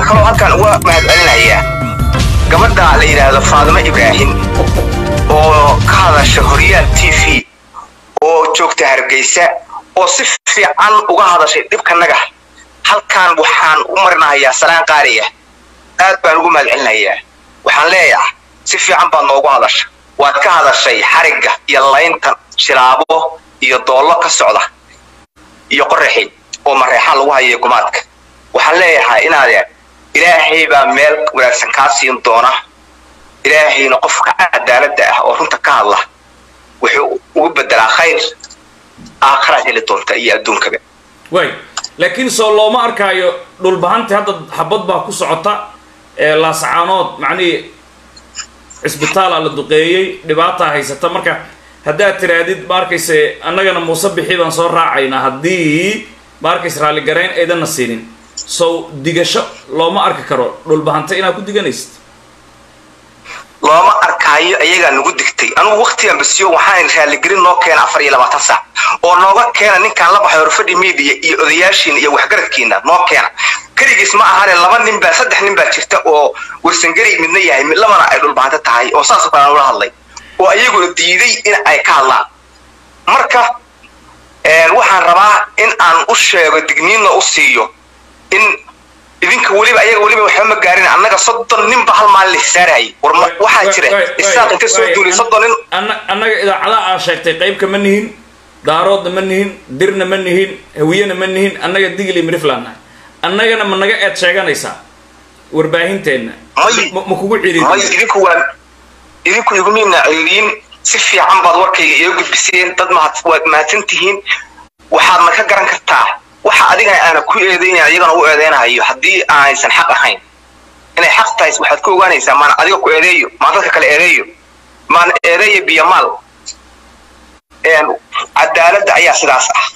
kaloo halkan uga mahadcelinayaa gabadha la yidhaahdo faadimo ibraahim oo ka hadasha horyaal t v oo joogta hargeysa oo si fiican uga hadashay dhibkanaga halkan waxaan u marinahayaa salaan qaariya aad baan ugu mahadcelinayaa waxaan leeyahay si fiican baad noogu hadasha waad ka hadashay xarigga iyo laynta shilaabo iyo doollo ka socda iyo qoraxi oo mareexaan lagu hayo gumaadka waxaan leeyahay inaadee ilaahay baa meel wanaagsan kaa siin doona ilaahayna qofka cadaaladda ah oo runta ka hadla wuxuu ugu bedelaa khayr aakhiraad heli doonta iyo adduunkaba way laakiin soo looma arkaayo dhulbahanti hadda xabad baa ku socota ee laasacaanood macnihii cisbitaala la duqeeyey dhibaataa haysata marka haddaad tiraadid ma arkayse annagana muuse bixi baan soo raacaynaa haddii ma arkayse raalligarayn aydanna siinin sow digasho looma arki karo dhulbahanta inaad ku diganaysid looma arkaayo ayagaa nagu digtay anugu waktigan basiyo waxaan raaligelin noo keena afar iyo labaatan saac oo nooga keena ninkaan la baxay horfadhi media iyo odayaashiina iyo waxgaradkiina noo keena keligiis ma ahane laba nin baa saddex nin baa jirta oo warsangari midna yahay mid labana ay dhulbahanto tahay oo saasoo kale aan ula hadlay oo ayaguna diiday in ay ka hadlaan marka waxaan rabaa in aan u sheego digniinna u siiyo in idinka weliba ayaga weliba waxba ma gaarin annaga soddon ninba hal maalin la hisaarayay war waxaa jira isaaq inta soo duulay soddon nin annaga idaacadaha aa sheegtay qaybka ma nihin daaroodna ma nihin dirna ma nihin hawiyena ma nihin annaga digli miriflaan nahay annagana ma naga eed sheeganaysaa warbaahinteenna ma kugu may ciriiri idinku waa idinku igumina ciriiriin si fiican baad warkayga iga gudbiseen dad mahad waad mahadsan tihiin waxaadna ka garan kartaa waxa adiga aana ku eedeynayn ayagana u eedeynahayo haddii aanaysan xaq ahayn inay xaq tahay waxaad ku ogaanaysaa maan adiga ku eedeeyo maan dadka kale eedeeyo maan eedeeyo biyamaal cadaaladda ayaa sidaas ah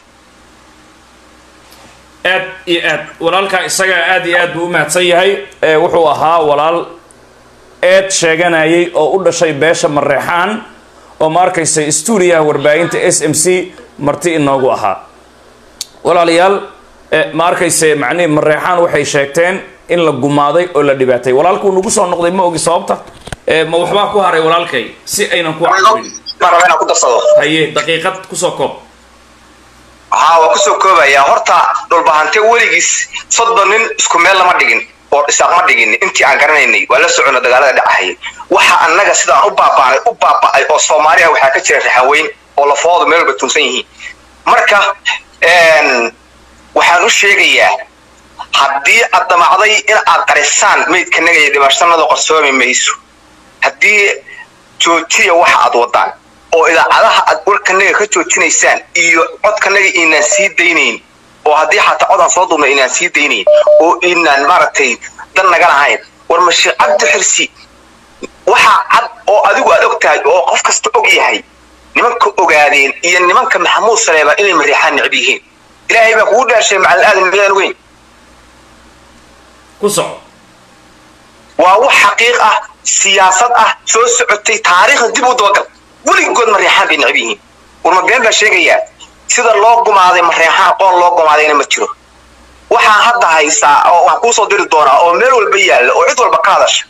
aad iyo aad walaalkaa isagaa aad iyo aad buu u mahadsan yahay ee wuxuu ahaa walaal eed sheeganayay oo u dhashay beesha mareexaan oo ma arkaysa stuudiyaha warbaahinta s m c marti inoogu ahaa walaalayaal eh, ma arkayse macnihi mareexaan waxay sheegteen in la gumaaday oo la dhibaatay walaalkuu nagu soo noqday ma ogi sababta Eh, ma waxbaa ku haray walaalkay si aynan ku caawin maan raba inaan ku darsado haye daqiiqad kusoo koob haa waa kusoo koobayaa horta dhulbahante weligiis soddon nin isku meel lama dhigin oo isaaq ma dhigin intii aan garanaynay waa la socona dagaalada dhacahayay waxa annaga sidaan u baabaanay u baaba'ay oo soomaaliya waxaa ka jira raxaweyn oo lafoodu meel walba tuunsan yihiin marka waxaan u sheegayaa haddii aad damacday in aad qarisaan meydkanaga iyo dhimashanada qarsoomi mayso haddii joojiya waxa aad wadaan oo idaacadaha aad warkanaga ka joojinaysaan iyo codkanaga inaan sii daynayn oo haddii xataa codaan soo duubna inaan sii daynayn oo inaan maaragtay dan naga lahayn war mashiic cabdi xirsi waxaa cad oo adigu aad og tahay oo qof kasta og yahay nimanka ogaadeen iyo nimanka maxamuud saleeba inay mariixaan necb yihiin ilaahay baa kugu dhaarshay macalin aadan miyaan weyn ku soco waa wax xaqiiq ah siyaasad ah soo socotay taariikhda dib u dabagal weligood mareexaan bay necb yihiin warma been baa sheegayaa sida loo gumaaday mareexaan qoon loo gumaadayna ma jiro waxaan hadda haysaa oo waxaan kuusoo diri doonaa oo meel walba yaalla oo cid walba ka hadasha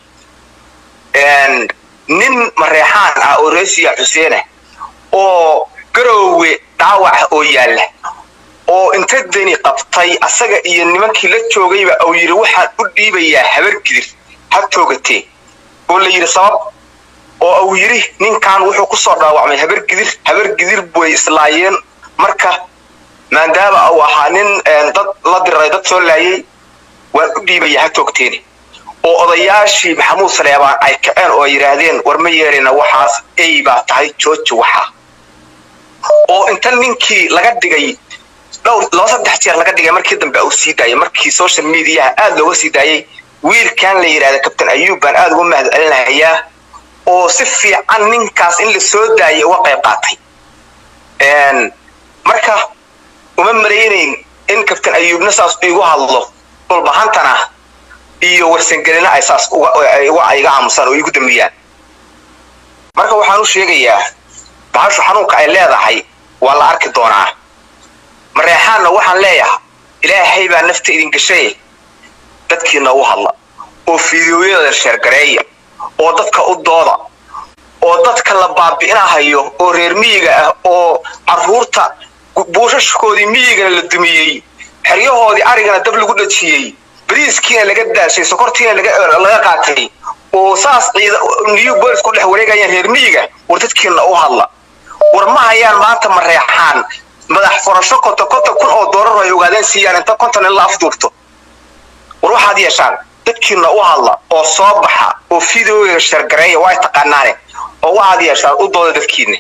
nin mareexaan ah oo reesiya xuseena oo garoowe dhaawaca oo yaalla oo inta deni qabtay asaga iyo nimankii la joogayba uu yidhi waxaan u dhiibayaa habar gidir ha toogatee oo la yidhi sabab oo uu yidhi ninkan wuxuu kusoo dhaawacmay habar gidir habar gidir bay islaayeen marka maadaama uu ahaa nin dad la diray dad soo laayay waan u dhiibayaa ha toogteeni oo odayaashii maxamuud saleebaan ay kaceen oo ay yidhaahdeen war ma yeelina waxaas ey baa tahay jooji waxa oo inta ninkii laga dhigay dhowr laba saddex jeer laga dhigay markii dambe uu sii daayay markii social mediaha aad looga sii daayay wiilkan la yidhahda kabtain ayuub baan aad uga mahad celinayaa oo si fiican ninkaas in la soo daayay uga qayb qaatay marka uma malaynayn in kabtain ayuubna saas igu hadlo dhulbahantana iyo warsangelina ay saas iga aamusaan oo igu dambiyaan marka waxaan u sheegayaa bahashu xanuunka ay leedahay waa la arki doonaa mareexaanna waxaan leeyahay ilaahay baa nafta idin gashay dadkiina u hadla oo fideoyada sheergareeya oo dadka u dooda oo dadka la baabi'inahayo oo reer miyiga ah oo caruurta buushashkoodii miyigana la dumiyey xeryahoodii arigana dab lagu dhajiyey bariiskiina laga daashay sokortiina laga qaatay oo saas new bolis ku dhex wareegayaan reer miyiga war dadkiina u hadla war ma hayaan maanta ma reexaan madax furasho konton konton kun oo doolar ay ogaadeen siiyaan inta konton in la afduubto war waxaad yeeshaan dadkiina u hadla oo soo baxa oo fideoga shargareeya waa taqaanaane oo waxaad yeeshaan u dooda dadkiina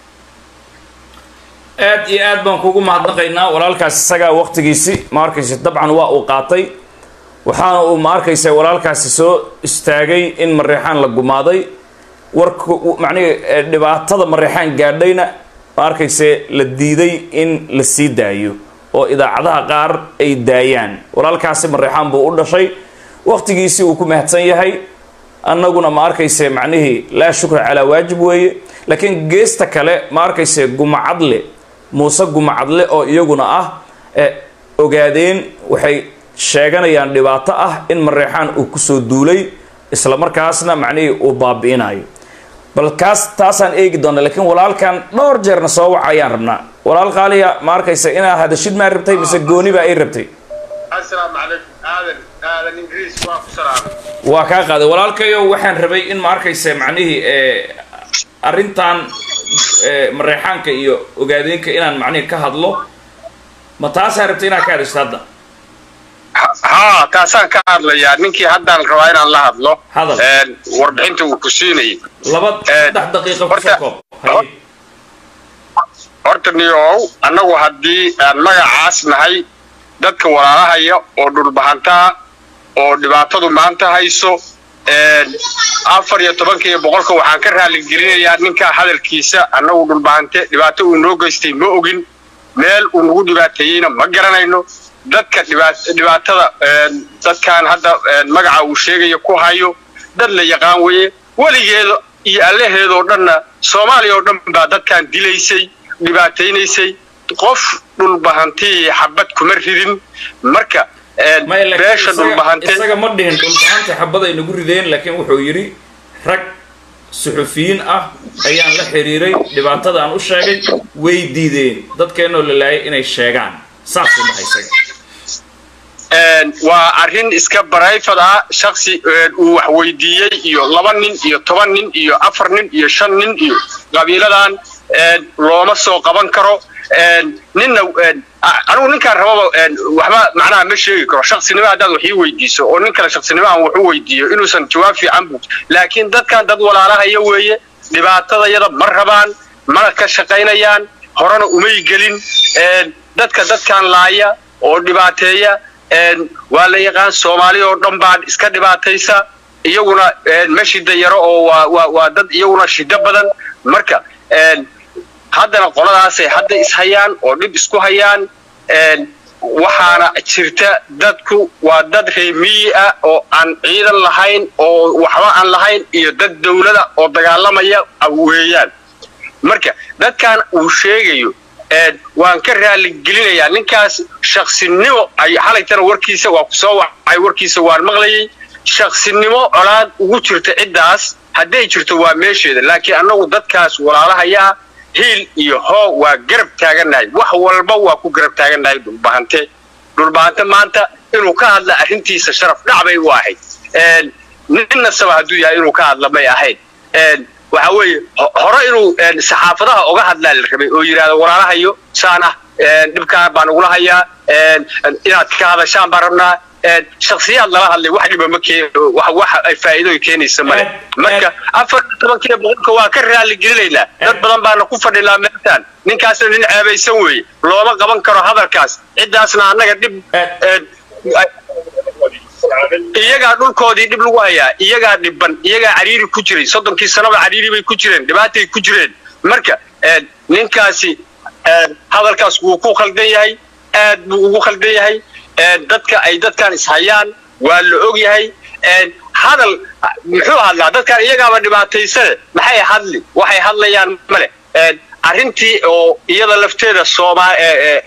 aad iyo aad baan kugu mahadnaqaynaa walaalkaas isagaa waqtigiisi ma arkaysa dabcan waa uu qaatay waxaana uu ma arkaysa walaalkaasi soo istaagay in mareexaan la gumaaday warka macnihi dhibaatada mareexaan gaadhayna ma arkayse la diiday in la sii daayo oo idaacadaha qaar ay daayaan walaalkaasi mareexaan buu u dhashay waqtigiisii uu ku mahadsan yahay annaguna ma arkayse macnihii laa shukra calaa waajib weeye laakiin geesta kale ma arkayse gumacadle muuse gumacadle oo iyaguna ah ogaadeen waxay sheeganayaan dhibaato ah in mareexaan uu kusoo duulay isla markaasna macnihii uu baabi'inayo bal kaas taasaan eegi doona laakiin walaalkan dhowr jeerna soo waca ayaan rabnaa walaal qaaliya ma arkaysa inaa hadashid maa rabtay mise gooniba ay rabtay waa kaa qaaday walaalkayo waxaan rabay in ma arkaysa macnihii arrintan mareexaanka iyo ogaadeenka inaan macnihii ka hadlo ma taasaa rabtay inaad ka hadashid hadda haa taasaan ka hadlayaa ninkii haddaan rabaa inaan la hadlo Hadal. warbixinta uu ku siinayay laba saddex daqiiqa kusoo horta- koob haye horta niyow annagu haddii aan magacaas nahay dadka walaalahaya oo dhulbahantaa oo dhibaatadu maanta hayso afar iyo tobanka iyo boqolka waxaan ka raaligelinayaa ninkaa hadalkiisa annagu dhulbahante dhibaato uu noo geystay ma ogin meel uu nagu dhibaateeyeyna ma garanayno dadka dhibaat- dhibaatada dadkan hadda magaca uu sheegaya ku hayo dad la yaqaan weye weligeeda iyo allaheedoo dhanna soomaaliya oo dhan baa dadkan dilaysay dhibaataynaysay qof dhulbahantii xabad kuma ridin marka maya laakiin beesha isaga- dhulbahante isaga ma dhihin dhulbahanta xabad ay nagu rideen laakiin wuxuu yidhi rag suxufiyiin ah ayaan la xiriiray dhibaatada aan u sheegay way diideen dadkeenoo la laayay inay sheegaan saasuu dhahay isaga waa arrin iska barayfad ah shaksi uu wax weydiiyey iyo laba nin iyo toban nin iyo afar nin iyo shan nin iyo qabiiladan looma soo qaban karo ninna anigu ninkaan rababa waxba macnaha ma sheegi karo shaksinimo haddaad wax ii weydiiso oo nin kale shaksinimo aan wax u weydiiyo inuusan jawaab fiican bug laakiin dadkan dad walaalahaya weeye dhibaatadayada ma rabaan mana ka shaqaynayaan horena umay gelin dadka dadkan laaya oo dhibaateeya waa la yaqaan soomaali oo dhan baa iska dhibaataysa iyaguna ma shida yaro oo waa waa waa dad iyaguna shido badan marka haddana qoladaasay hadda ishayaan oo dhib isku hayaan waxaana jirta dadku waa dad reemiyi ah oo aan ciidan lahayn oo waxba aan lahayn iyo dad dawlada oo dagaalamaya weeyaan marka dadkan uu sheegayo waan ka raaligelinayaa ninkaas shaksinimo ay xalaytana warkiisa waa ku soo wacay warkiisa waan maqlayay shaksinimo colaad ugu jirta ciddaas hadday jirto waa meesheeda laakiin annagu dadkaas walaalahayaa hiil iyo hoo waa garab taagannahay wax walba waa ku garab taagannahay dhulbahante dhulbahante maanta inuu ka hadla arrintiisa sharaf dhacbay u ahayd ninna saba hadduu yahay inuu ka hadla may ahayd waxa weeye hore inuu saxaafadaha oga hadlaa la rabay oo yidhahdo walaalahayo saan ah dhibkaan baan ugula hayaa inaad ka hadashaan baan rabnaa shaksiyaad lala hadlay wax dhiba ma keen wax ay faa'iido keenaysa male marka afar iyo tobankiiyo boqolka waa ka raali gelinaynaa dad badan baana ku fadhinaa meeltaan ninkaasna nin ceebaysan weeye looma qaban karo hadalkaas ciddaasna annaga dhib iyagaa dhulkoodii dhib lagu hayaa iyagaa dhiban iyagaa cariiri ku jiray soddonkii sanaba cariiri bay ku jireen dhibaatay ku jireen marka ninkaasi hadalkaas wuu ku khaldan yahay aad buu ugu khaldan yahay dadka ay dadkan ishayaan waa la og yahay hadal muxuu hadlaa dadkan iyagaaba dhibaataysane maxay hadli waxay hadlayaan male arrintii oo iyada lafteeda sooma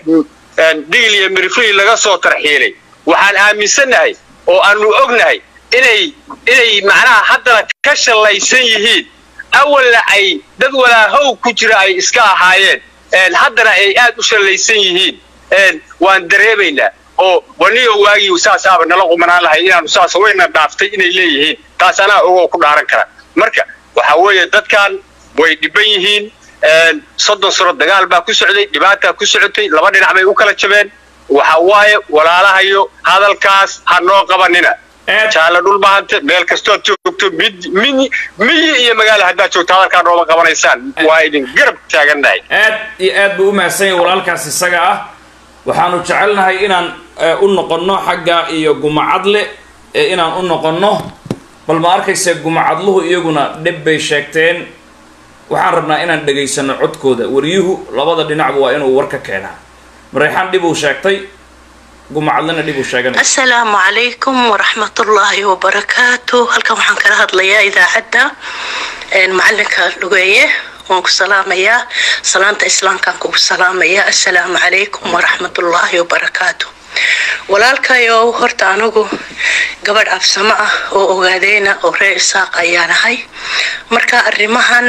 digil iyo miriflii laga soo tarxiilay waxaan aaminsannahay oo aanu ognahay inay inay macnaha haddana ka shallaysan yihiin awalna ay dad walaahow ku jira ay iska ahaayeen haddana ay aad u shallaysan yihiin waan dareemaynaa oo waniyo waagii saasaaba nala qumanaan lahay inaanu saas wayna dhaaftay inay leeyihiin taas anaa ogoo ku dhaaran kara marka waxa weeye dadkan way dhiban yihiin soddon sano dagaal baa ku socday dhibaataa ku socotay laba dhinac bay u kala jabeen waxa waaye walaalahayo hadalkaas ha noo qabanina jaala dhulbahante meel kastood joogto miyi iyo magaala haddaad joogto hadalkaa nooma qabanaysaan waa idin garab taagannahay aad iyo aad buu u mahadsan yahay walaalkaas isaga ah waxaanu jecelnahay inaan u noqonno xagga iyo gumacadle inaan u noqonno bal ma arkayse gumacadluhu iyaguna dhib bay sheegteen waxaan rabnaa inaan dhegaysano codkooda waryuhu labada dhinacba waa inuu war ka keenaa mareexaan dhib uu sheegtay gumacadlena dhib uu sheeganay asalaamu calaykum waraxmatullaahi wabarakaatu halkan waxaan kala hadlayaa idaacadda macalinka dhugeeye waan ku salaamayaa salaanta islaamkaan kugu salaamayaa assalaamu calaykum waraxmatullaahi wabarakaatu walaalkayow horta anigu gabadh absamo ah oo ogaadeyna oo reer isaaq ayaan ahay marka arrimahan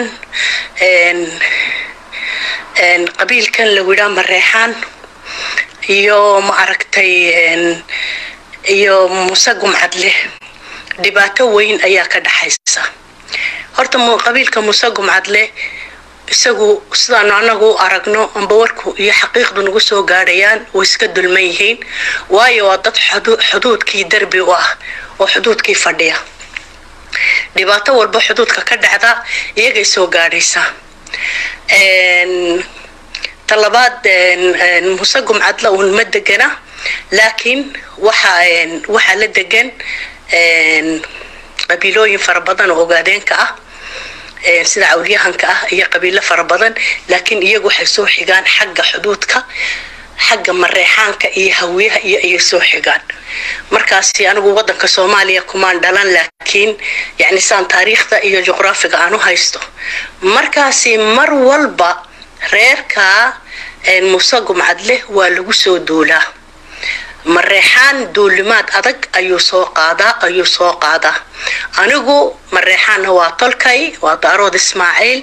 qabiilkan lagu yidhaa mareexaan iyo ma aragtay iyo muuse gumcadle dhibaato weyn ayaa ka dhaxaysa horta qabiilka muuse gumcadle isagu sidaanu anagu u aragno amba warku iyo xaqiiqdu nagu soo gaadhayaan way iska dulman yihiin waayo waa dad xuduudkii derbi u ah oo xuduudkii fadhiya dhibaato walba xuduudka ka dhacda iyagay soo gaadhaysaa talabaad muuse gumcadle uun ma degana laakiin waxaa la degan qabiilooyin fara badan oo ogaadeenka ah sida cawlyahanka ah iyo qabiilo fara badan laakiin iyagu waxay soo xigaan xagga xuduudka xagga mareexaanka iyo hawiyaha iyo ayay soo xigaan markaasi anigu wadanka soomaaliya kumaan dhalan laakiin yani saan taariikhda iyo juqraafiga aan u haysto markaasi mar walba reerka muuse gumcadleh waa lagu soo duulaa mareexaan duulimaad adag ayuu soo qaadaa ayuu soo qaadaa anigu mareexaanna waa tolkay waa daarood ismaaciil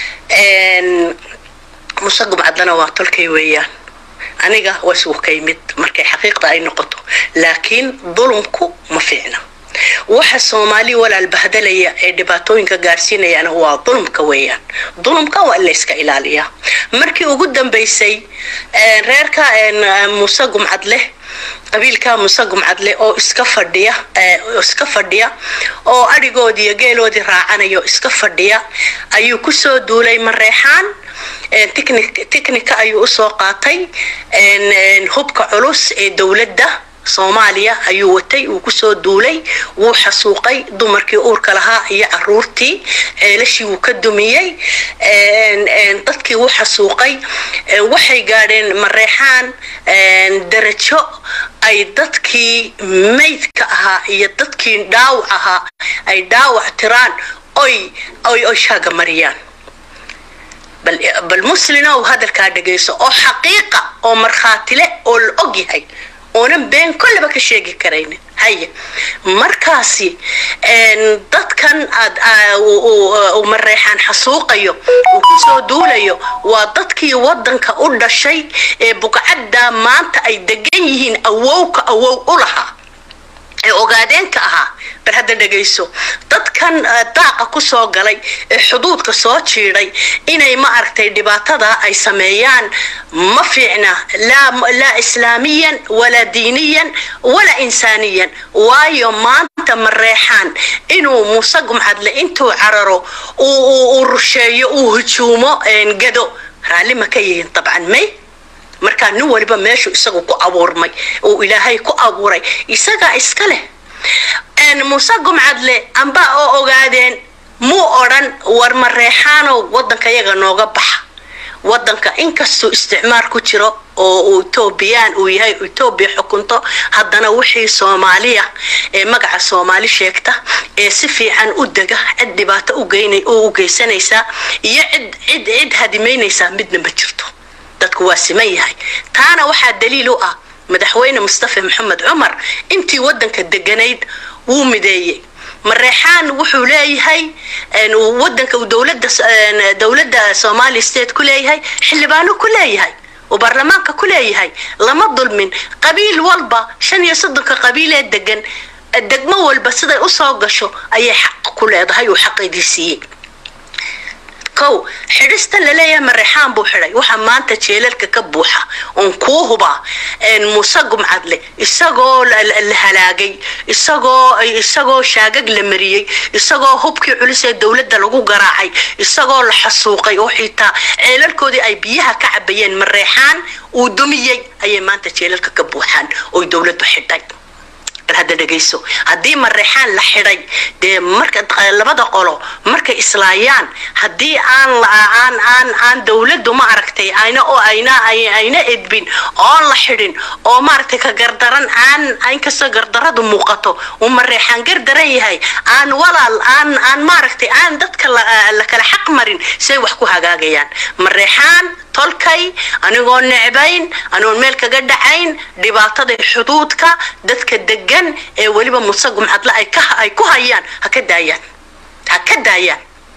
muuse gumcadlena waa tolkay weeyaan aniga waa isugu ka yimid markay xaqiiqda ay noqoto laakiin dulumku ma fiicna waxa soomaali walaal bahdalaya ee dhibaatooyinka gaarsiinayana waa dulumka weeyaan dulumka waa in la iska ilaaliyaa markii ugu dambaysay reerka muuse gumcadleh qabiilka muuse gumcadle oo iska fadhiya iska fadhiya oo adhigoodii iyo geeloodii raacanaya oo iska fadhiya ayuu kusoo duulay mareexaan technica ayuu usoo qaatay hubka culus ee dowladda soomaaliya ayuu watay uu kusoo duulay wuu xasuuqay dumarkii uurka lahaa iyo caruurtii ceelashii wuu ka dumiyey dadkii wuu xasuuqay waxay gaadheen mareexaan darajo ay dadkii maydka ahaa iyo dadkii dhaawac ahaa ay dhaawac tiraan oy oy oy shaaga mariyaan bal muslinow hadalkaa dhegayso oo xaqiiqa oo markhaatile oo la og yahay oonan been kollaba ka sheegi karaynin haye markaasi dadkan aad uu mareexaan xasuuqayo uu kusoo duulayo waa dadkii wadanka u dhashay ee bugcadda maanta ay degan yihiin awowka awow u lahaa ee ogaadeenka ahaa bar hadda dhegayso dadkan daaqa kusoo galay ee xuduudka soo jiiday inay ma aragtay dhibaatada ay sameeyaan ma fiicna laa islaamiyan walaa diiniyan walaa insaaniyan waayo maanta mareexaan inuu muuse gumcadle intuu cararo uu rusheeyo uu hujuumo gado raalli ma ka yihiin dabcan may markaa nin waliba meeshu isagu ku abuurmay uu ilaahay ku abuuray isagaa iska leh muuse gumcadle amba oo ogaadeen muu odhan war mareexaanow wadanka yaga nooga baxa wadanka inkastuu isticmaar ku jiro oo uu etoobiyaan uu yahay etoobiya xukunto haddana wixii soomaaliya ee magaca soomaali sheegta ee si fiican u dega cid dhibaato u geysanaysaa iyo cid cid cid hadimaynaysaa midna ma jirto dadku waa siman yahay taana waxaa daliil u ah madaxweyne mustafa maxamed cumar intii wadanka deganayd wuu mideeyey mareexaan wuxuu leeyahay wadanka uu dowlada dowladda somali state ku leeyahay xildhibaano ku leeyahay uu baarlamaanka ku leeyahay lama dulmin qabiil walba shan iyo soddonka qabiil ee degan degmo walba siday usoo gasho ayay xaq ku leedahay uu xaqeedii siiyey kow xidhista laleeyahay mareexaan buu xidhay waxaa maanta jeelalka ka buuxa oon kuu hubaa muuse gumcadle isagoo la halaagay isagoo isagoo shaagag la mariyey isagoo hubkii culus ee dowladda lagu garaacay isagoo la xasuuqay oo xitaa ceelalkoodii ay biyaha ka cabayeen mareexaan uu dumiyey ayay maanta jeelalka ka buuxaan oy dowladdu xidhay hadda dhegayso haddii mareexaan la xidhay dee marka labada qolo markay islaayaan haddii aan aan aan aan dowladdu ma aragtay ayna oo ayna ayna edbin oon la xidhin oo maaragtay ka gardaran aan inkastoo gardaradu muuqato uu mareexaan gardaran yahay aan walaal aan aan maaragtay aan dadka la kala xaq marin say wax ku hagaagayaan mareexaan tolkay anigoo necbayn anoon meel kaga dhacayn dhibaatada xuduudka dadka degan ee weliba muse gumcadle ay ku hayaan ha ka daayaan ha ka daayaan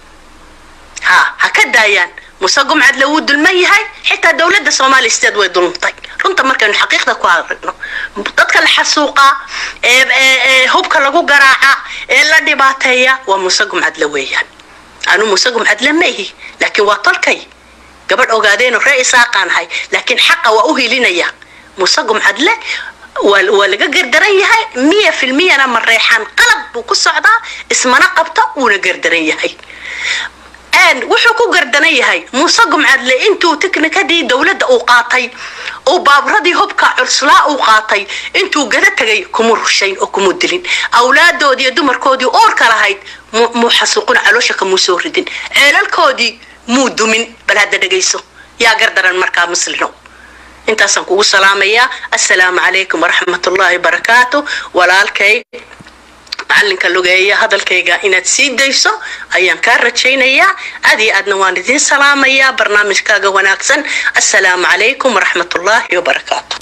ha ha ka daayaan muse gumcadle wuu dulman yahay xitaa dowladda somali state way dulmtay runta markaynu xaqiiqda ku aragno dadka la xasuuqa ee hubka lagu garaaca ee la dhibaateeya waa muse gumcadle weeyaan anu muse gumcadle ma ihi laakiin waa tolkay gabadh ogaadeeno ree isaaqaanahay laakiin xaqa waa u hilinaya muse gumcadle waa laga gardaran yahay miya filmiyana mareexaan qalab buu ku socdaa ismana qabta wuuna gardaran yahay wuxuu ku gardaran yahay muuse gumcadle intuu tiknikadii dowladda uu qaatay uu baaburadii hubka culslaa uu qaatay intuu gada tegay kuma rushayn oo kuma dilin awlaadoodii iyo dumarkoodii oorka lahayd muu xasuuquna caloosha kamuu soo ridin ceelalkoodii muu dumin bal hadda dhegayso yaa gardaran markaa muslino intaasaan kugu salaamayaa assalaamu calaykum waraxmat ullaahi barakaatu walaalkay macalinka lugeeya hadalkayga inaad sii dayso ayaan kaa rajaynayaa aad iyo aadna waan idiin salaamayaa barnaamijkaaga wanaagsan assalaamu calaykum waraxmat ullaahi wabarakaatu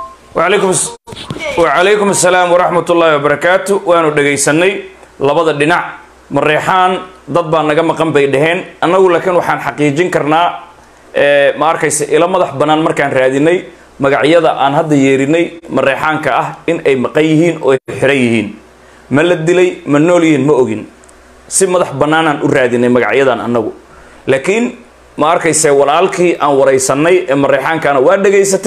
wacalaykum assalaam waraxmat ullaahi wabarakaatu waanu dhegaysanay labada dhinac mareexaan dad baa naga maqan bay dhaheen annagu laakiin waxaan xaqiijin karnaa ma arkaysa ilo madax bannaan markaan raadinay magacyada aan hadda yeerinay mareexaanka ah in ay maqan yihiin oo ay xiran yihiin ma la dilay ma nool yihiin ma ogin si madax bannaanaan u raadinay magacyadan annagu laakiin ma arkayse walaalkii aan waraysanay ee mareexaankana waa dhegaysatay